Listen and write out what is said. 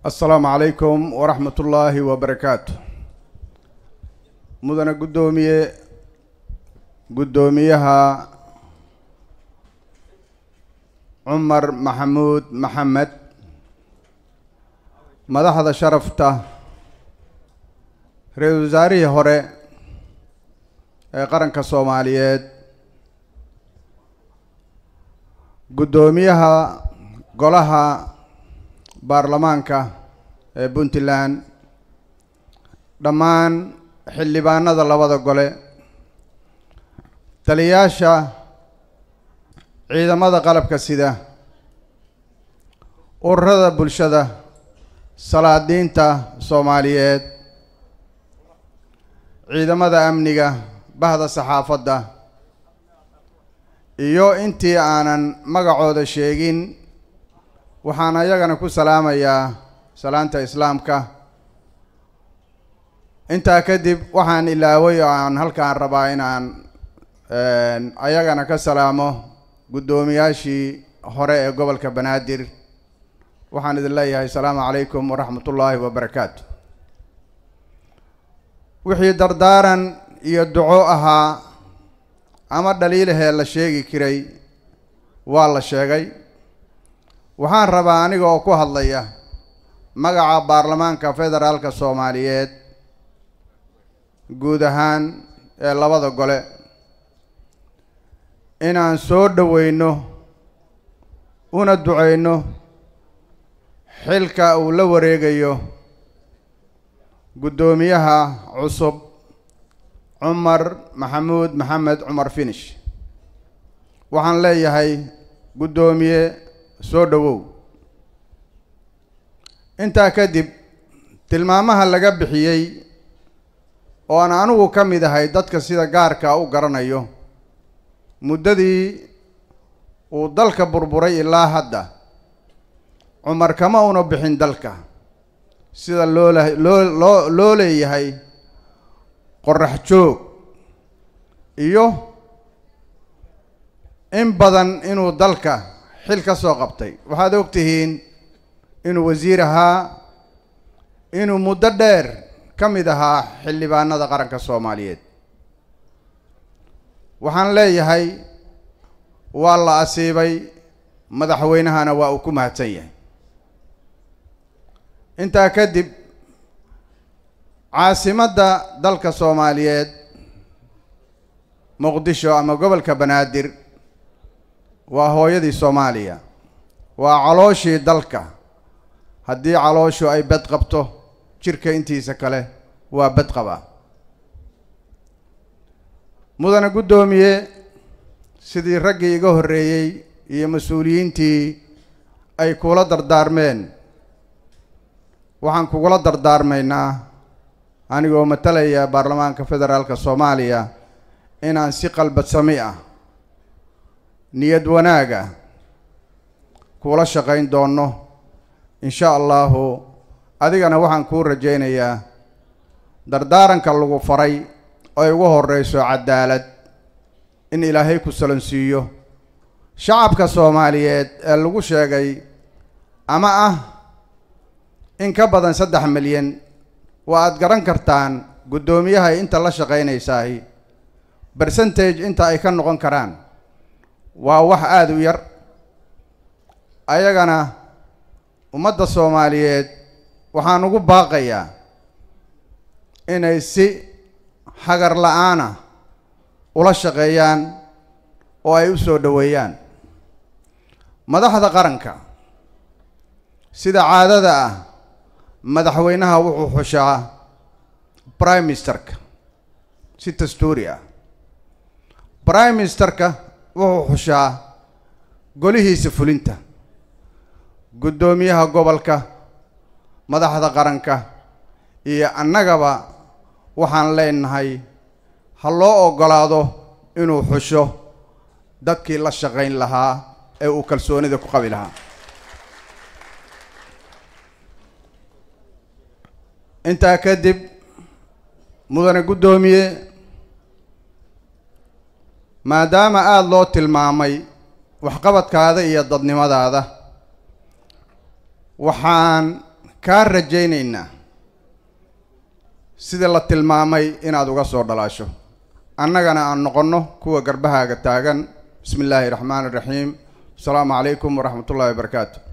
asalaamu calaykum waraxmat ullaahi wabarakaatu mudane guddoomiye guddoomiyaha cumar maxamuud maxamed madaxda sharafta ra-iisul wasaarihii hore ee qaranka soomaaliyeed guddoomiyaha golaha baarlamaanka ee puntland dhammaan xildhibaanada labada gole taliyaasha ciidamada qalabka sida ururada bulshada salaadiinta soomaaliyeed ciidamada amniga bahda saxaafadda iyo intii aanan magacooda sheegin waxaan ayagana ku salaamayaa salaanta islaamka intaa kadib waxaan ilaaway oo aan halkaan rabaa inaan ayagana ka salaamo guddoomiyaashii hore ee gobolka banaadir waxaan idin leeyahay asalaamu calaykum waraxmat ullaahi wabarakaatu wixii dardaaran iyo duco ahaa ama dhaliilahee la sheegi karay waa la sheegay waxaan rabaa aniga oo ku hadlaya magaca baarlamaanka federaalka soomaaliyeed guud ahaan ee labada gole inaan soo dhoweyno una duceyno xilka uu la wareegayo guddoomiyaha cusub cumar maxamuud maxamed cumar finish waxaan leeyahay guddoomiye soo dhowow intaa kadib tilmaamaha laga bixiyey oo aan anigu ka mid ahay dadka sida gaarka u garanayo muddadii uu dalka burburay ilaa hadda cumar kama una bixin dalka sida loola loo loo loo leeyahay qorax joog iyo in badan inuu dalka xil ka soo qabtay waxaad og tihiin inuu wasiir ahaa inuu muddo dheer ka mid ahaa xildhibaanada qaranka soomaaliyeed waxaan leeyahay waa la asiibay madaxweynahana waa uu ku mahadsan yahay intaa kadib caasimadda dalka soomaaliyeed muqdisho ama gobolka banaadir waa hooyadii soomaaliya waa calooshii dalka haddii calooshu ay bed qabto jirka intiisa kale waa bed qabaa mudane guddoomiye sidii raggii iga horreeyey iyo mas-uuliyiintii ay kula dardaarmeen waxaan kugula dardaarmaynaa anigoo matalaya baarlamaanka federaalka soomaaliya inaan si qalbadsami ah niyad wanaaga kuula shaqayn doonno insha allahu adigana waxaan kuu rajaynayaa dardaaranka lagu faray oo ay ugu horreyso cadaalad in ilaahay ku salansiiyo shacabka soomaaliyeed ee lagu sheegay ama ah in ka badan saddex milyan waa aad garan kartaan guddoomiyahay inta la shaqaynaysaay bercentage inta ay ka noqon karaan waa wax aada u yar ayagana ummadda soomaaliyeed waxaan ugu baaqayaa inay si hagar la-aana ula shaqeeyaan oo ay u soo dhoweeyaan madaxda qaranka sida caadada ah madaxweynaha wuxuu xushaa prime ministerka si dastuuri ah prime ministerka wuxuu xushaa golihiisa fulinta guddoomiyaha gobolka madaxda qaranka iyo annagaba waxaan leenahay ha loo oggolaado inuu xusho dadkii la shaqayn lahaa ee uu kalsoonida ku qabi lahaa intaa kadib mudane guddoomiye maadaama aada loo tilmaamay waxqabadkaada iyo dadnimadaada waxaan kaa rajaynaynaa sida la tilmaamay inaad uga soo dhalaasho annagana aan noqonno kuwa garbahaaga taagan bismi illaahi raxmaani raxiim asalaamu calaykum waraxmat ullahi wabarakaatu